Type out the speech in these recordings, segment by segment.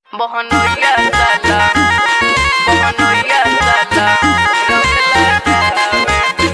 Bohonoya sala, bohonoya sala, rongla gawe.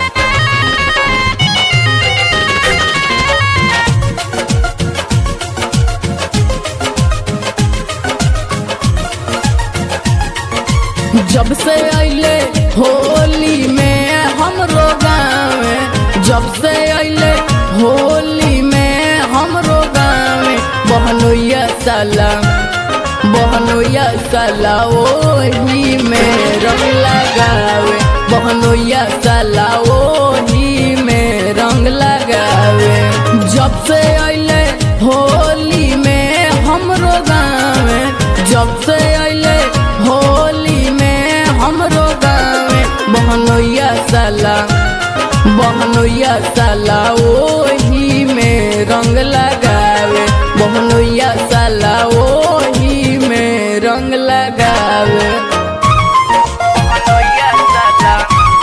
जब से अइले होली में हमरो गाँव जब से अइले होली में हमरो गाँव बहनोया साला बहनोया साला ओही में रंग लगावे बहनोया साला ओही में रंग लगावे जब से अइले होली में हमरो गाँव जब से अइले होली में हमरो गाँव बहनोया साला बहनोया साला ओही में रंग लगावे बहनोया साला ओही में रंग लगावे Bohonoya sala,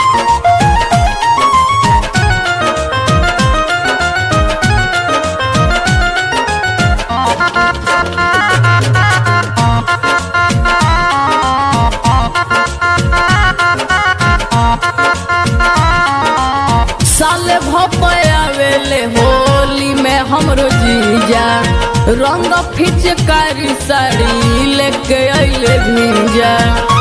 साले भपयावेले होली में हमरो जीजा रंग फिचकारी साड़ी लेके अइले भीजा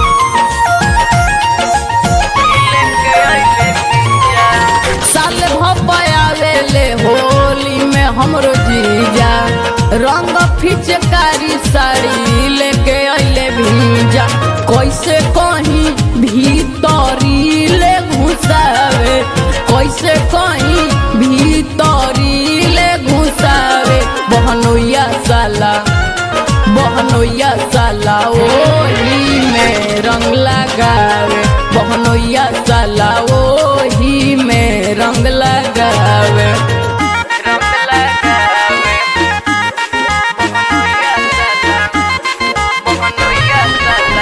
ilenge aile piya. साले भपयावेले होली में हमरो जीजा रंग फिचकारी साड़ी लेके अइले भीजा कैसे कहीं भीतरी ले घुसावे कैसे कहीं भीतरी ले घुसावे बहनोया साला बहनोया साला ओही में रंग लगावे बहनोया साला ओही में रंग लगावे Rongla gawe. Bohonoya sala, bohonoya sala.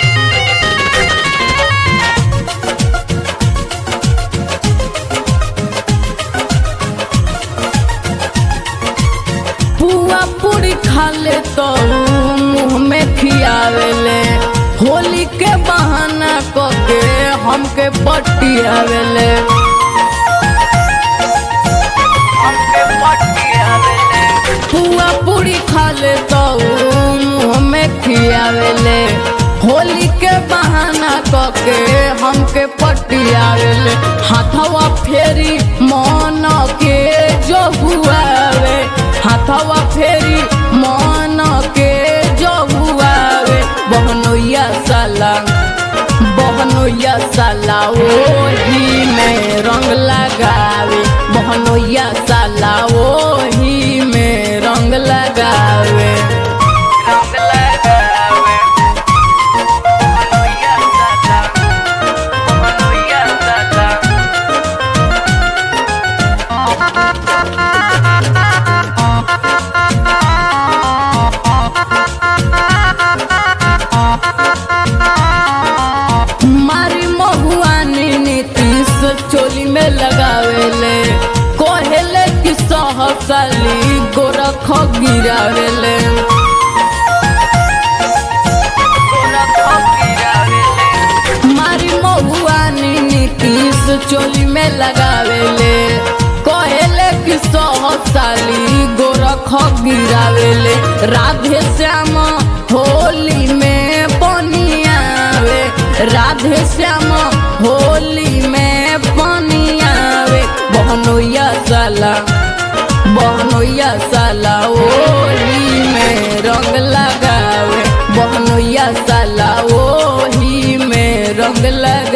पुआ पूरी खा ले तो मुंह में खियावेले होली के बहाना कके हमके पटियावेले हमके पट्टी आवेले पुआ पूरी खा ले तो मुंह में खियावेले होली के बहाना कके हमके पटियावेले हाथवा फेरी मन के जो हुआवे हाथवा फेरी मन के जो हुआवे बहनोया साला बहनोया साला ओही में रंग लगावे बहनोया साला ओही में रंग लगावे रंगला गावे बोहोनोया सला बोहोनोया सला मारी महुआनी नीतीश चोली में लगावेले कोहेले कि सहसाली गोरख गिरावेले गोरा खपीरावेले मारी महुआनी नीतीश चोली में लगावेले कोहेले कि सहसाली गोरख गिरावेले राधे श्याम होली में बनियावे राधे श्याम होली में बनियावे बहनोया साला बहनोया साला ओही में रंग लगावे बहनोया साला ओही में रंग लगावे